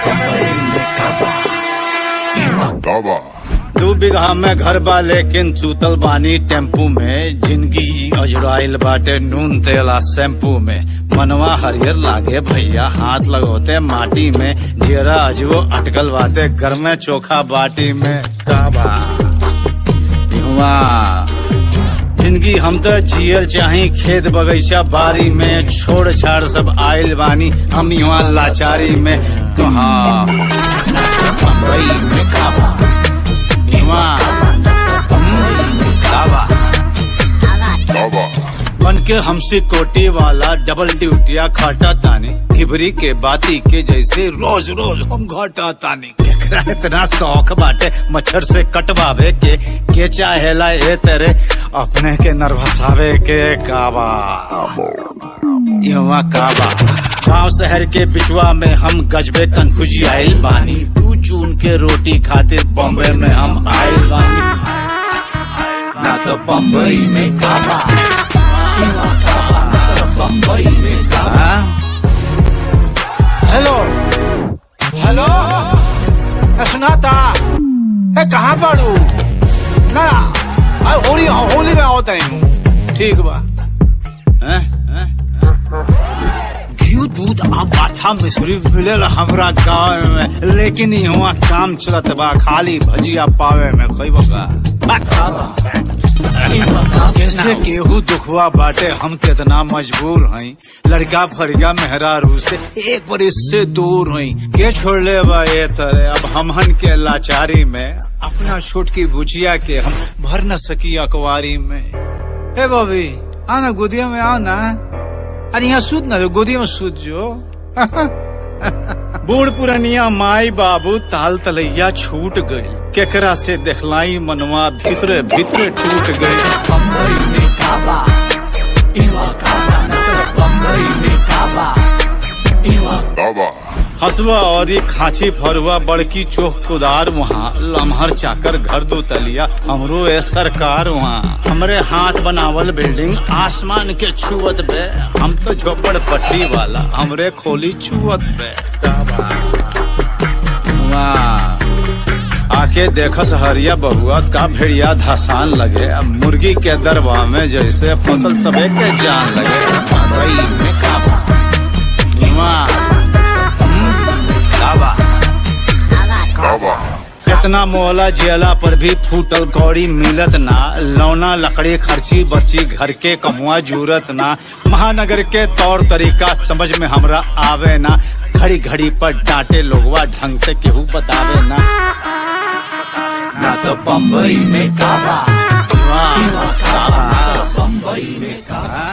Baba. दू बीघा में घर बा लेकिन चूतल बानी टेम्पू में जिंदगी अजुराइल बाटे नून तेला शैम्पू में मनवा हरियर लागे भैया हाथ लगोते माटी में जेरा अजबो अटकल बाटे घर में चोखा बाटी में काबा युवा जिंदगी हम तो जियल चाही खेत बगीचा बारी में छोड़ छाड़ सब आइल बानी हम यहाँ लाचारी में कहा बम्बई में काबा युवा काबा Baba. बन के हमसे कोटी वाला डबल ड्यूटिया खाटा तानी खिबरी के बाती के जैसे रोज रोज हम घाटा तानी केकरा इतना शौक बाटे मच्छर से कटवावे के के चाहेला ए तेरे अपने के नर्वसावे के काबा युवा काबा गांव शहर के बिचवा में हम गजबे कन्फ्यूजी आइल बानी दू जून के रोटी खातिर बॉम्बे में हम आइल बानी ना तो बम्बई में काबा बम्बई में काबा हेलो हेलो ए, सुनाता ए कहाँ पड़ू ना आ, होली होली में आओ तनी ठीक बा हैं? हैं? घी दूध आ माथा मिश्री मिलेला हमरा गाँव में लेकिन यहाँ काम चलत बा खाली भजिया पावे में कोई बका कैसे केहू दुखवा बाटे हम कितना मजबूर हई लड़का फरिया मेहरारू से एक बरिस से दूर हई के छोड़ ले बा ये तरह अब हमहन के लाचारी में अपना छोटकी बुचिया के हम भर न सकी अकवारी में ए बॉबी आना गोदिया में आओ ना अरे यहाँ सूद ना जो गोदिया में सूद जो बूढ़ पुरनिया माई बाबू ताल तलैया छूट गई केकरा से देखलाई मनवा भीतरे भीतरे टूट गई बम्बई में काबा इवा काबा बम्बई में काबा इवा Baba. हसुआ और ये खांची फरुआ बड़की चोख कुदार वहाँ लम्हर चाकर घर दो तलिया हमरो ए सरकार वहाँ हमरे हाथ बनावल बिल्डिंग आसमान के छुअत बे हम तो झोपड़ पट्टी वाला हमरे खोली छुअत बे वाह आके देखस हरिया बहुआ का भेड़िया धसान लगे अब मुर्गी के दरबा में जैसे फसल सबे के जान लगे मुंबई में काबा नीवा काबा Baba. कितना मोहला जियला पर भी फूटल कौड़ी मिलत ना लौना लकड़ी खर्ची बर्ची घर के कमुआ जूरत ना महानगर के तौर तरीका समझ में हमरा आवे ना घड़ी घड़ी पर डांटे लोगवा ढंग से केहू बतावे ना ना तो बम्बई में काबा काबा बम्बई में काबा